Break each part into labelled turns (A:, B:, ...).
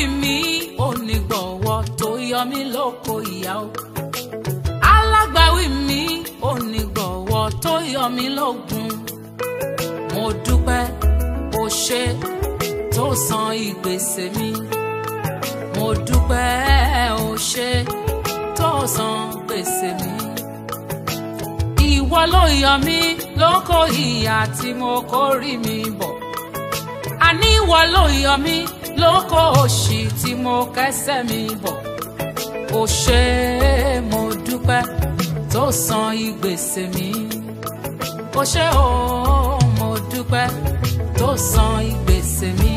A: mi onígbọ̀wọ́ tó yọ mí lóko ìyá o alágbàwí mi onígbọ̀wọ́ tó yọ mí lógun mo dúpẹ́ o ṣe tó san ìgbésẹ̀ mi mo dúpẹ́ o ṣe tó san gbèsè mi ìwọ ló yọ mí lóko ìyà tí mo kórì mi bọ̀ àní ìwọ ló yọ mí lóko òṣì tí mo kẹ́sẹ̀ mi bọ̀ o ṣé mo dúpẹ́ tó san ìgbésẹ̀ mi o ṣé o mo dúpẹ́ tó san ìgbésẹ̀ mi.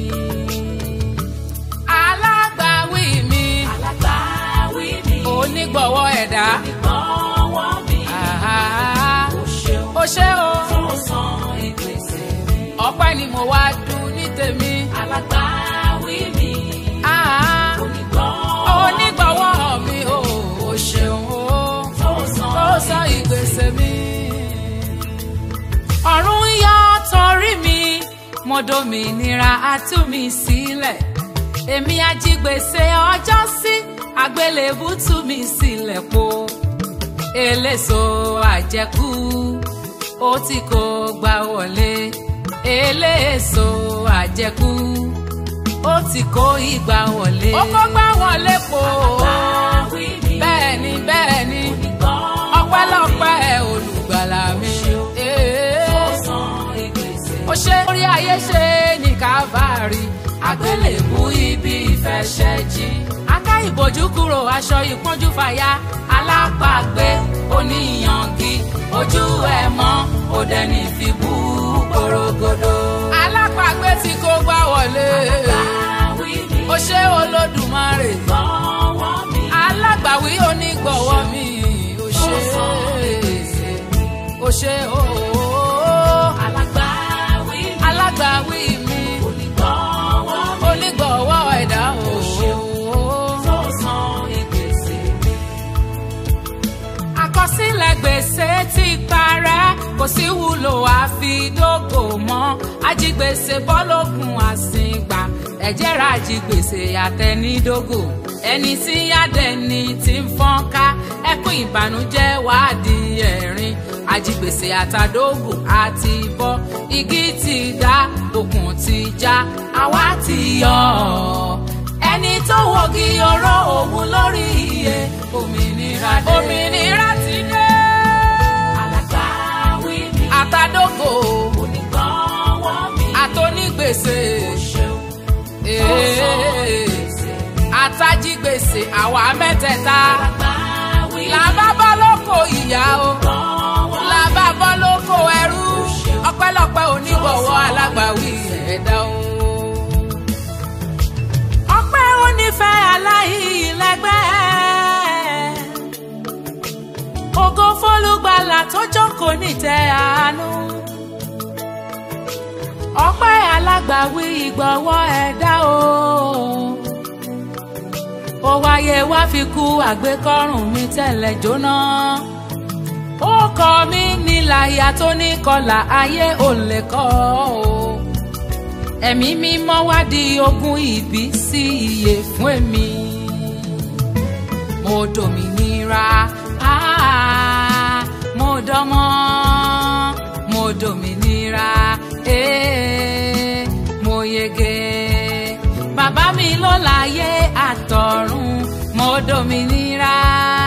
A: alágbàwí mi
B: alágbàwí mi
A: onígbọ̀wọ́ ẹ̀dá
B: ìgbọ̀wọ́ mi
A: àhá,
B: ó ṣeun
A: o ṣé o
B: tó san ìgbésẹ̀ mi
A: ọpẹ́ ni mo wá dùn ní tèmi.
B: alágbàwí mi
A: àhá,
B: onígbọ̀wọ́
A: onígbọ̀wọ́ mi o o ṣeun o.
B: tó san
A: tó sọ ìgbésẹ̀ mi. ọ̀run yọ torí mi mo dòmìnira atú mi sílẹ̀ èmi ajígbèsè ọjọ́ sí àgbélébù tú mi sílẹ̀ po eléso àjẹkù ó ti kó gbà wọlé eléso àjẹkù ó ti kó ìgbà wọlé. ó kó gbà wọlé po
B: alágbàwí mi
A: bẹ́ẹ̀ ni bẹ́ẹ̀ ni
B: onígbọ̀wọ́
A: ọpẹ́lọpẹ́ olùgbàlà mi.
B: tó san ìgbésẹ̀
A: ó ṣe orí ayé ṣe ní kábàárì àgbélébú ibi ìfẹ́ ṣẹ́jí. aká ìbòjú kúrò aṣọ ìpọ́njú fàya alápàgbé oníyangi ojú ẹ̀ mọ́ òde ní fi bú gbòrògbòdò. alápàgbé tí kò gbà wọlé
B: alágbàwí mi
A: ó ṣe olódùmarè
B: ìgbọ̀wọ́ mi
A: alágbàwí onígbọ̀wọ́ mi ó ṣe
B: tó san ìgbésẹ̀
A: ó ṣe ooo
B: alágbàwí mi
A: alágbàwí mi
B: onígbọ̀wọ́ mi
A: onígbọ̀wọ́ ẹ̀dá ooo
B: tó san ìgbésẹ̀ mi
A: àkọsílẹ̀ gbèsè ti parẹ́ kò sí wúlò àfidógò mọ́ ajigbèsè bọ́lógun àsìngbà ẹ̀jẹ̀ ra ajigbèsè àtẹnidógò ẹni tí yádẹni ti ń fọ́nká ẹkún ìbànújẹ́ wàá di ẹ̀rín ajigbèsè àtàdógò àti bọ́ igi ti dá okùn ti já àwa ti yọ ọ́ ẹni tó wọ́gi ọ̀rọ̀ òun lórí iye òmìnira dé. òmìnira ti dé.
B: alágbàwí mi
A: àtàdógò
B: onígbọ̀wọ́ mi
A: àtònígbèsè
B: ṣeun tó san ìgbésẹ̀ mi
A: àtàjígbèsè àwa mẹ́tẹ̀ẹ̀ta
B: alágbàwí mi
A: làbá bọ́ lóko ìyá o
B: onígbọ̀wọ́
A: làbá bọ́ lóko ẹrú ọpẹ́lọpẹ́ onígbọ̀wọ́ alágbàwí ẹ̀dá o. ọpẹ́ onífẹ́ aláìlẹ́gbẹ́ ògo fólúgbàlà tó jókòó nítẹ́ àánú ọpẹ́ alágbàwí ìgbọ̀wọ́ ẹ̀dá o ó wáyé wá fi kú àgbékọ́rùn mi tẹ́lẹ̀ jóná ó kọ mí níláyà tó ní kọlà ayé ò lè kọ́ o ẹ̀mí mímọ́ wá di ogún ìbí sí iye fún èmi mo dòmìnira ah, mo dánmọ́ mo dòmìnira eh, mo yege bàbá mi ló láyé àtọ̀run mo dòmìnira